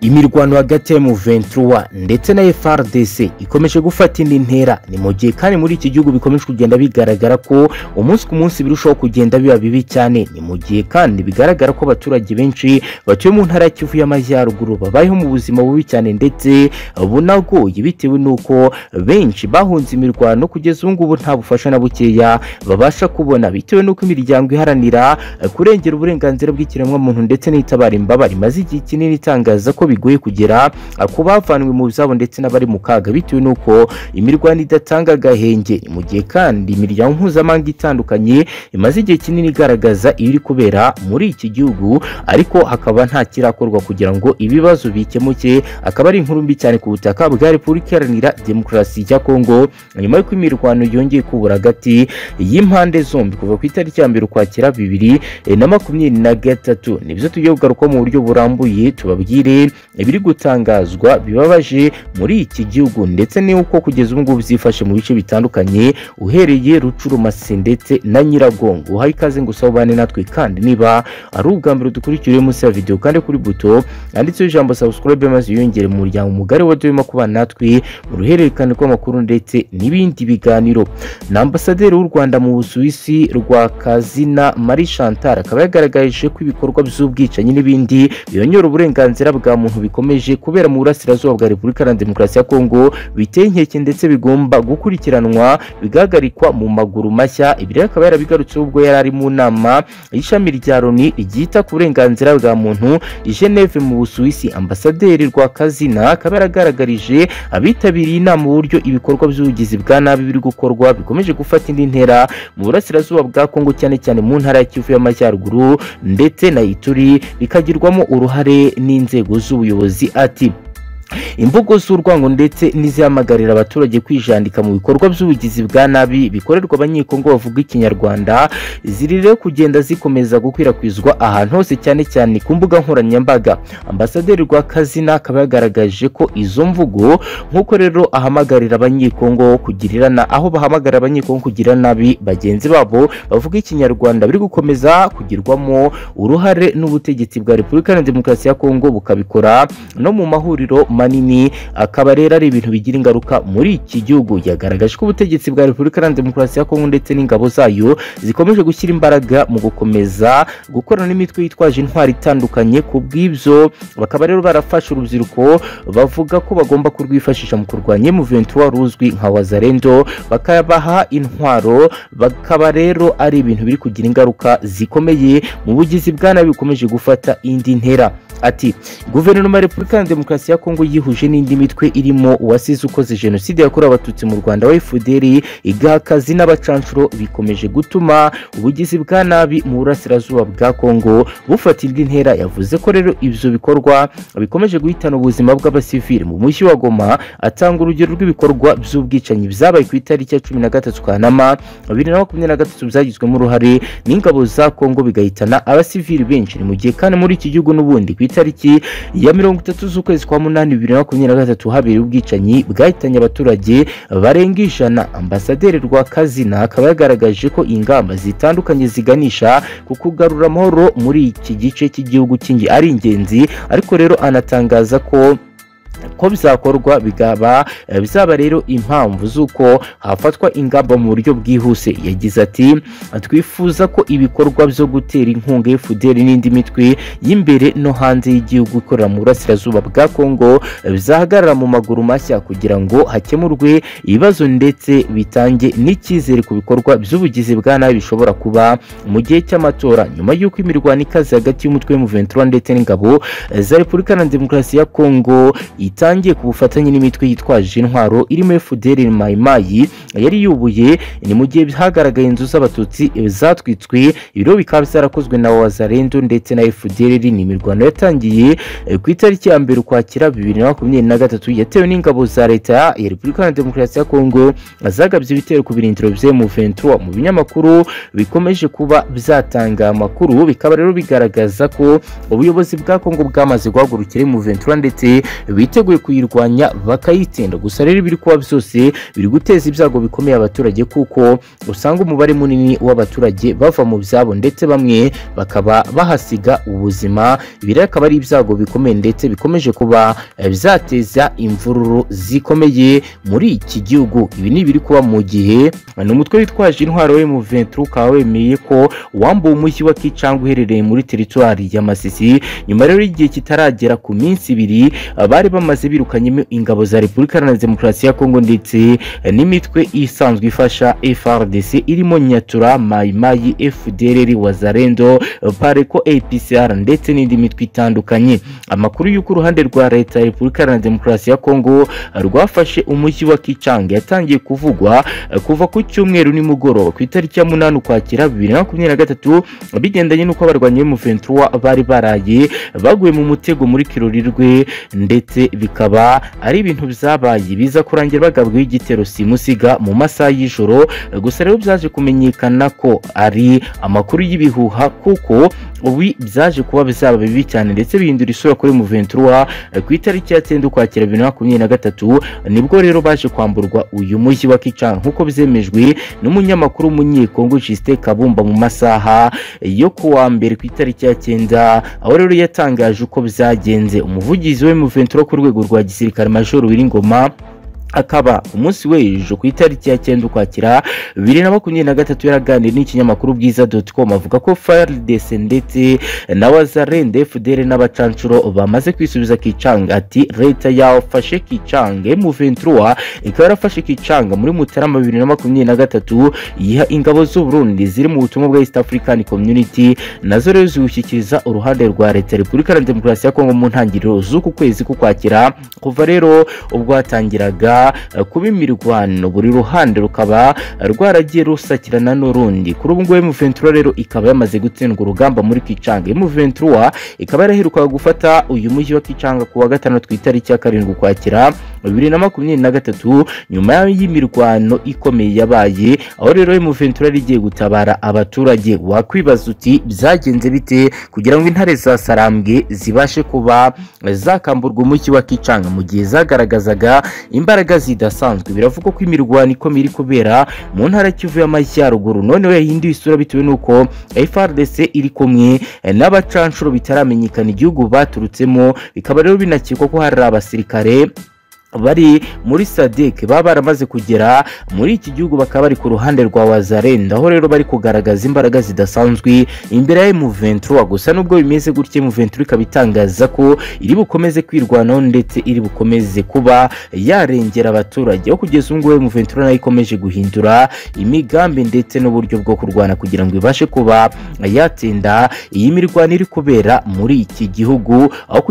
imirwano hagati ya M23 ndetse na FARDC ikomeje gufata indi ntera ni mu gihe kandi muri iki gihugu bikomeje kugenda bigaragara ko umunsi ku munsi birushaho kugenda biba bibi cyane ni mu gihe kandi bigaragara ko abaturage benshi batuye mu ntara ya Kivu y'Amajyaruguru babayeho mu buzima bubi cyane ndetse bunagoye bitewe n'uko benshi bahunze imirwano kugeza ubu ngubu nta bufasha na bukeya babasha kubona bitewe n'uko imiryango iharanira kurengera uburenganzira bw'ikiremwamuntu ndetse n'itabara imbabare imaze igihe kinini itangaza ko bigoye kugera ku bavanwe mu byabo ndetse n'abari mu kaga bitewe n'uko imirwano idatanga agahenge mu gihe kandi imiryango mpuzamahanga itandukanye imaze igihe kinini igaragaza ibiri kubera muri iki gihugu ariko hakaba nta kirakorwa kugira ngo ibibazo bikemuke akaba ari inkuru mbi cyane ku butaka bwa repubulika iharanira demokarasi ya kongo nyuma y'uko imirwano yongeye kubura hagati y'impande zombi kuva ku itariki ya mbere ukwakira bibiri na makumyabiri na gatatu nibyo tugiye kugarukaho mu buryo burambuye tubabwire ibiri gutangazwa bibabaje muri iki gihugu ndetse n'uko kugeza ubu ngubu byifashe mu bice bitandukanye uhereye rucurumasi ndetse na nyiragongo uhaye ikaze ngo usabane natwe kandi niba ari ubwa mbere dukurikiriye munsi ya videwo kandi kuri buto yanditseho ijambo subscribe maze yiyongere mu muryango mugari wa duyemo kubana natwe mu ruhererekane rw'amakuru ndetse n'ibindi biganiro na ambasaderi w'u rwanda mu busuwisi rwa kazina marie chantal akaba yagaragaje ko ibikorwa by'ubwicanyi n'ibindi biyongera uburenganzira bwa muntu bikomeje kubera mu burasirazuba bwa repubulika iharanira demokarasi ya kongo biteye inkeke ndetse bigomba gukurikiranwa bigahagarikwa mu maguru mashya ibi rero akaba yarabigarutseho ubwo yari ari mu nama y'ishami rya loni ryita ku burenganzira bwa muntu geneve mu busuwisi ambasaderi rwa kazina akaba yaragaragarije abitabiriye inama uburyo ibikorwa by'ubugizi bwa nabi biri gukorwa bikomeje gufata indi ntera mu burasirazuba bwa Kongo cyane cyane mu ntara ya Kivu y'Amajyaruguru ndetse na Ituri bikagirwamo uruhare n'inzego z'ubuyobozi ati imvugo z'urwango ndetse n'izihamagarira abaturage kwijandika mu bikorwa by'ubugizi bwa nabi bikorerwa abanyekongo bavuga ikinyarwanda ziri rero kugenda zikomeza gukwirakwizwa ahantu hose cyane cyane ku mbuga nkoranyambaga ambasaderi rwakazina akaba yagaragaje ko izo mvugo nk'uko rero ahamagarira abanyekongo kugirirana aho bahamagara abanyekongo kugira nabi bagenzi babo bavuga ikinyarwanda biri gukomeza kugirwamo uruhare n'ubutegetsi bwa repubulika na demokarasi ya kongo bukabikora no mu mahuriro manini akaba rero ari ibintu bigira ingaruka muri iki gihugu yagaragaje ko ubutegetsi bwa repubulika iharanira demokarasi ya kongo ndetse n'ingabo zayo zikomeje gushyira imbaraga mu gukomeza gukorana n'imitwe yitwaje intwari itandukanye ku bw'ibyo bakaba rero barafashe urubyiruko bavuga ko bagomba kurwifashisha mu kurwanya muventi ruzwi nka wazarendo bakabaha intwaro bakaba rero ari ibintu biri kugira ingaruka zikomeye mu bugizi bwa nabi bukomeje gufata indi ntera ati guverinoma ya repubulika iharanira demokarasi ya kongo yihuje n'indi mitwe irimo uwasize ukoze jenoside yakorewe abatutsi mu rwanda wa fdr igaha akazi n'abacanshuro bikomeje gutuma ubugizi bwa nabi mu burasirazuba bwa kongo bufata indi ntera yavuze ko rero ibyo bikorwa bikomeje guhitana ubuzima bw'abasivili mu mushyi wa goma atanga urugero rw'ibikorwa by'ubwicanyi byabaye ku itariki ya cumi na gatatu kanama bibiri na makumyabiri na gatatu byagizwemo uruhare n'ingabo za kongo bigahitana abasivili benshi ni mu gihe kandi muri iki gihugu n'ubundi ku itariki ya mirongo itatu z'ukwezi kwa munani bibiri na makumyabiri na gatatu habereye ubwicanyi bwahitanye abaturage barenga ijana ambasaderi rwa kazina akaba yagaragaje ko ingamba zitandukanye ziganisha ku kugarura amahoro muri iki gice cy'igihugu cy'ingi ari ingenzi ariko rero anatangaza ko ko bizakorwa bikaba bizaba rero impamvu z'uko hafatwa ingamba mu buryo bwihuse yagize ati twifuza ko ibikorwa byo gutera inkunga fdr n'indi mitwe y'imbere no hanze y'igihugu ikorera mu burasirazuba bwa kongo bizahagarara mu maguru mashya kugira ngo hakemurwe ibibazo ndetse bitange n'icyizere ku bikorwa by'ubugizi bwa nabi bishobora kuba mu gihe cy'amatora nyuma y'uko imirwano ikaze hagati y'umutwe w'umuventura ndetse n'ingabo za repubulika na demokarasi ya kongo itangiye ku bufatanye n'imitwe yitwaje intwaro irimo FDR Mayimayi yari yubuye ni mu gihe hagaragaye inzu z'abatutsi zatwitswe ibiro bikaba byarakozwe na Wazarendo ndetse na FDR ni imirwano yatangiye ku itariki ya mbere ukwakira bibiri na makumyabiri na gatatu yatewe n'ingabo za leta ya Repubulika ya Demokarasi ya Kongo zagabye ibitero ku birindiro bya M23 mu binyamakuru bikomeje kuba byatanga amakuru bikaba rero bigaragaza ko ubuyobozi bwa Kongo bwamaze guhagurukira M23 ndetse biteguye bashoboye kuyirwanya bakayitsinda gusa rero ibiri kuba byose biri guteza ibyago bikomeye abaturage kuko usanga umubare munini w'abaturage bava mu byabo ndetse bamwe bakaba bahasiga ubuzima ibi rero akaba ari ibyago bikomeye ndetse bikomeje kuba eh, bizateza imvururu zikomeye muri iki gihugu ibi ni ibiri kuba mu gihe ni umutwe witwaje intwaro we mu ventre ukaba wemeye ko uwambuwe umushyi wa kicanga uherereye muri teritwari ya masisi nyuma rero y'igihe kitaragera ku minsi ibiri eh, bari bamaze birukanyemo ingabo za repubulika iharanira demokarasi ya kongo ndetse eh, n'imitwe isanzwe ifasha frdc irimo nyatura mayimayi fdrr wazarendo eh, pareko apcr ndetse n'indi mitwe itandukanye amakuru y'uko uruhande rwa leta ya repubulika iharanira demokarasi ya kongo eh, rwafashe umushyi wa kicanga yatangiye kuvugwa eh, kuva ku cyumweru nimugoroba ku itariki ya munani ukwakira bibiri na makumyabiri na gatatu bigendanye n'uko abarwanyi b'umuventura bari baraye baguye mu mutego muri kirorirwe ndetse bikaba ari ibintu byabaye biza kurangira bagabweho igitero simusiga mu masaha y'ijoro Eh, gusa rero byaje kumenyekana ko ari amakuru y'ibihuha kuko ubu byaje kuba bizaba bibi cyane ndetse bihindura isura kuri muventura Eh, ku itariki ya cyenda ukwakira bibiri na makumyabiri na gatatu nibwo rero baje kwamburwa uyu mujyi wa kicana nk'uko byemejwe n'umunyamakuru w'umunyekongo Justin Kabumba mu masaha yo ku wa mbere ku itariki ya cyenda aho rero yatangaje uko byagenze umuvugizi we muventura ku rwego rwa gisirikare majoro Wiringoma akaba ku munsi w'ejo ku itariki ya cyenda ukwakira bibiri na makumyabiri na gatatu yaraganiriye n'ikinyamakuru bwiza doti komu avuga ko faridese ndetse na wazarende fdr n'abacancuro bamaze kwisubiza kicanga ati leta yafashe kicanga muventura ikaba yarafashe kicanga muri mutarama bibiri na makumyabiri na gatatu yiha ingabo z'uburundi ziri mu butumwa bwa east african community nazo rero ziwushyikiriza uruhande rwa leta ya repubulika iharanira demokarasi ya kongo mu ntangiriro z'uku kwezi k'ukwakira kuva rero ubwo hatangiraga eh, kuba imirwano buri ruhande rukaba eh, rwaragiye rusakirana n'urundi kuri ubu ngubu M23 rero ikaba yamaze gutsindwa urugamba muri Kicanga M23 ikaba yaraherukaga gufata uyu mujyi wa Kicanga ku wa gatanu ku itariki ya karindwi ukwakira bibiri na makumyabiri na gatatu nyuma y'imirwano ikomeye yabaye aho rero M23 rigiye gutabara abaturage wakwibaza uti byagenze bite kugira ngo intare za Sarambwe zibashe kuba eh, zakamburwa umujyi wa Kicanga mu gihe zagaragazaga imbaraga zidasanzwe biravugwa ko imirwano ikomeye iri kubera mu ntara Kivu y'Amajyaruguru noneho yahinduye isura bitewe n'uko FARDC iri kumwe eh, n'abacanshuro bitaramenyekana igihugu baturutsemo bikaba rero binakekwa ko hari abasirikare bari muri sadek baba baramaze kugera muri iki gihugu bakaba bari ku ruhande rwa wazarenda aho rero bari kugaragaza imbaraga zidasanzwe imbere ya M23 gusa nubwo bimeze gutya M23 ikaba itangaza ko iri bukomeze kwirwanaho ndetse iri bukomeze kuba yarengera abaturage aho kugeza ubu ngubu M23 nayo ikomeje guhindura imigambi ndetse n'uburyo bwo kurwana kugira ngo ibashe kuba yatsinda iyi mirwano iri kubera muri iki gihugu aho ku-